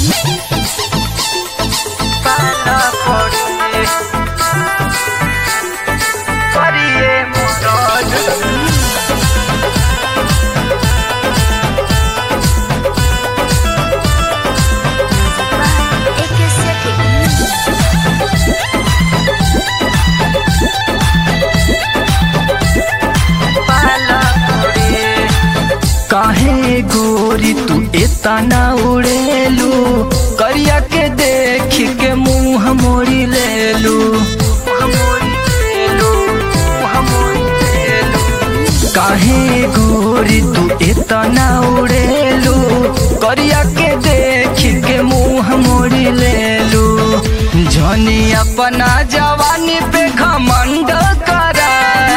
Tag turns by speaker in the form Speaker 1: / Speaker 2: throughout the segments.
Speaker 1: पाला पड़े करिए मदद
Speaker 2: एक सेकंड
Speaker 1: पाला पड़े काहे गोरी तू इतना उड़ेलू करिया के देख के मुंह मोड़ी लेलू काहे गोरी तू इतना उड़ेलू करिया के देख के मुंह मोड़ी लेलू जनी अपना जवानी पे घमंड करा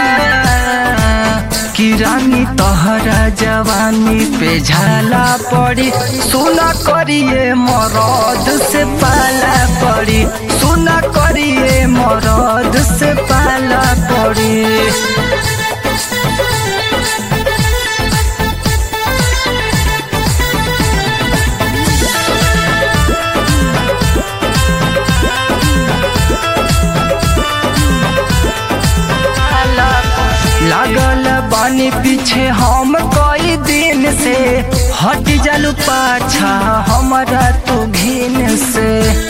Speaker 1: कि रानी तहरा जवानी पे झाला पड़ी सुना करिए मरद से पाला पड़ी सुना करिए मरद से पाला पड़ी लागल बानी पीछे हम कई दिन से हट जालू पाछा हमारा तू घिन से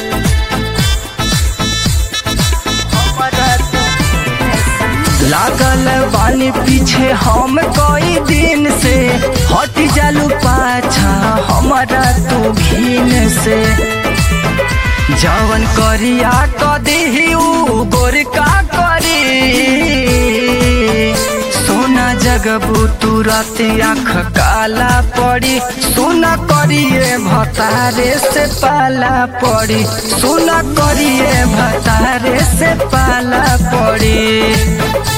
Speaker 1: हमरा तू घिन से। लागल बानी पीछे हम कई दिन से हट जालू पाछा हमारा तू घिन से जवन करिया कदी ऊ गोरका करी सोना जगबू तुरत आँख काला पड़ी सोना करिए भतारे से पाला पड़ी सोना करिए भतारे से पाला पड़ी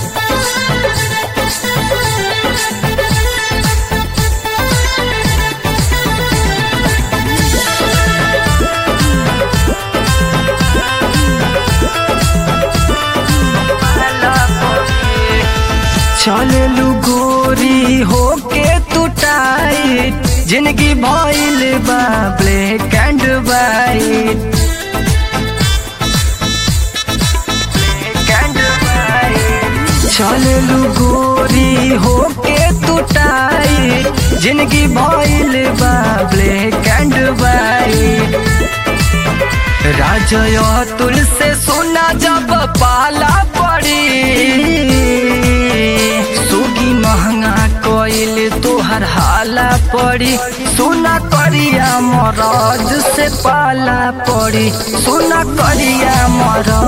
Speaker 1: चललू गोरी होके तू टाइट जिंदगी भइल बा ब्लैक एंड वाइट चललू गोरी होके तू टाइट जिंदगी भइल बा ब्लैक एंड वाइट राजय तुल से सोना जब पाला पड़ी सुगी महंगा कोइल तोहर हाला पड़ी सोना करिया मरद से पाला पड़ी सोना करिया मरद